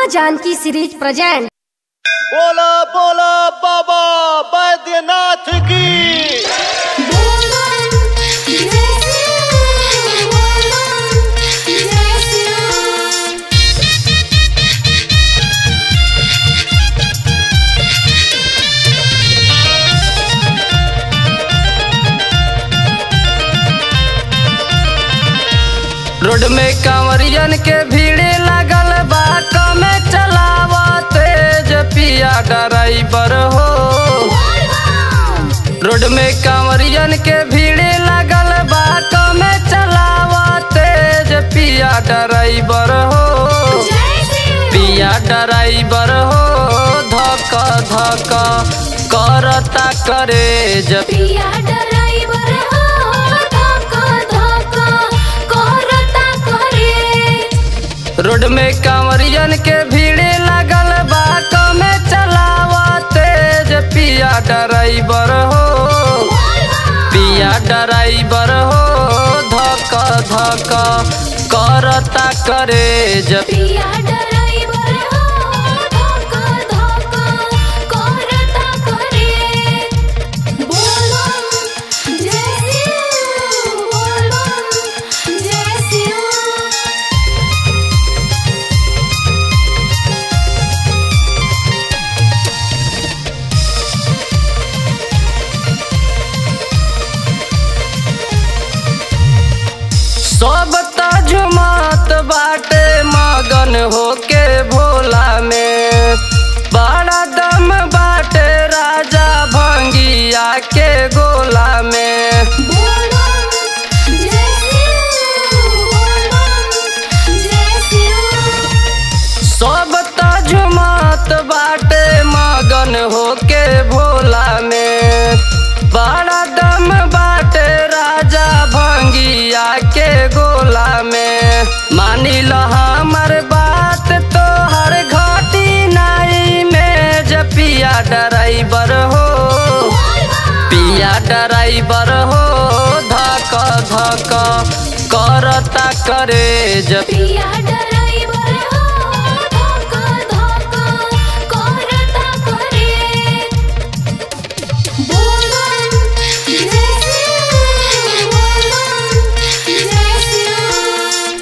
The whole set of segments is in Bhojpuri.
माँ जानकी सीरीज प्रेजेंट बोला बोला बाबा बैद्यनाथ की रोड में कांवरियन के भीड़ लागल बा कमे चलावा तेज पिया ड्राइवर हो रोड में कांवरियन के भीड़ लागल बा कमे चलावा तेज पिया ड्राइवर हो पिया ड्राइवर हो धक धक करता करे जब पिया ड्राइवर हो धक्का धक्का करता करे रोड में कांवरियन के भीड़ लागल बा कमे चलावा तेज पिया ड्राइवर हो पिया ड्राइवर हो धक धक करता करे जब पिया ड्राइवर हो धक्का धक्का करता करे बोलो जय शिव बोलो जय शिव सब तजुमत बाटे मगन होके भोला में बड़ा दम बाटे राजा भंगिया के गोला में बोलो जय शिव बोलो जय शिव सब तजुमत बाटे मगन होके भोला में बड़ा दम बाटे राजा भंगिया के गोला में मानी लो हमर बात तो हर घाटी नाई में जपिया ड्राइवर हो पिया ड्राइवर हो धक धक करता करे जब पिया ड्राइवर हो धक्का धक्का करता करे बोलो जय शिव बोलो जय शिव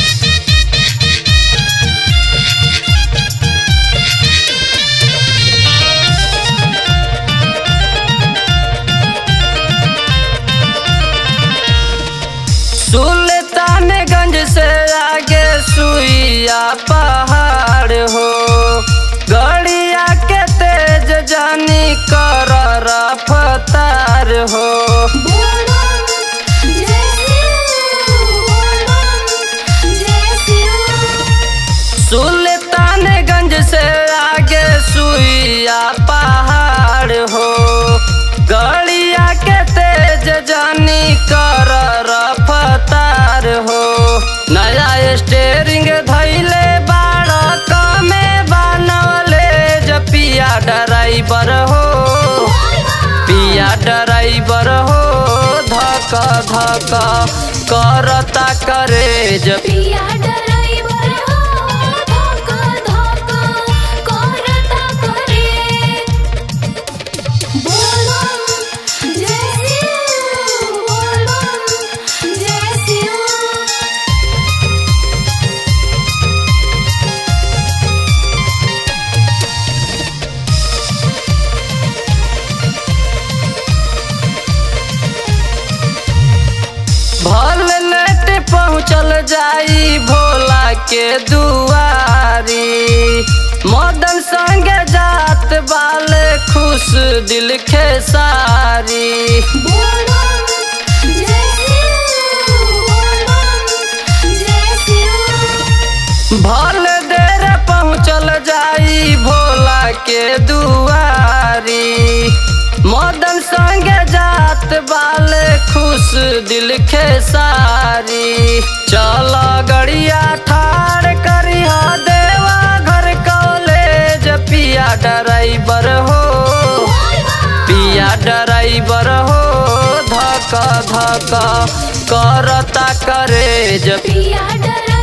सुल्तानगंज से आगे सुइया पहाड़ हो गड़िया के तेज जानी कर रफ्तार हो बोलो जय शिव बोलो जय शिव सुल्तानगंज से आगे सुइया पहाड़ हो गड़िया के तेज जानी कर रफ्तार हो नया स्टेरिंग धैले बाड़ कमे बनवले जपिया ड्राइवर हो पिया ड्राइवर हो धक धक करता करे जब पिया ड्राइवर हो धक्का धक्का करता करे बोलो जय शिव बोलो जय शिव भल लेट पहुँचल जाई भोला के दुआरी मदन संगे जात बाले खुश दिल खेसारी बोलो जय शिव बोलो जय शिव भल देर पहुँचल जाई भोला के दुआरी मदन संगे जात बाले खुश दिल खेसारी चल गड़िया ठाड़ करी देवा घर कॉलेज पिया ड्राइवर हो पिया ड्राइवर हो धक धक करता करे जब पिया ड्राइवर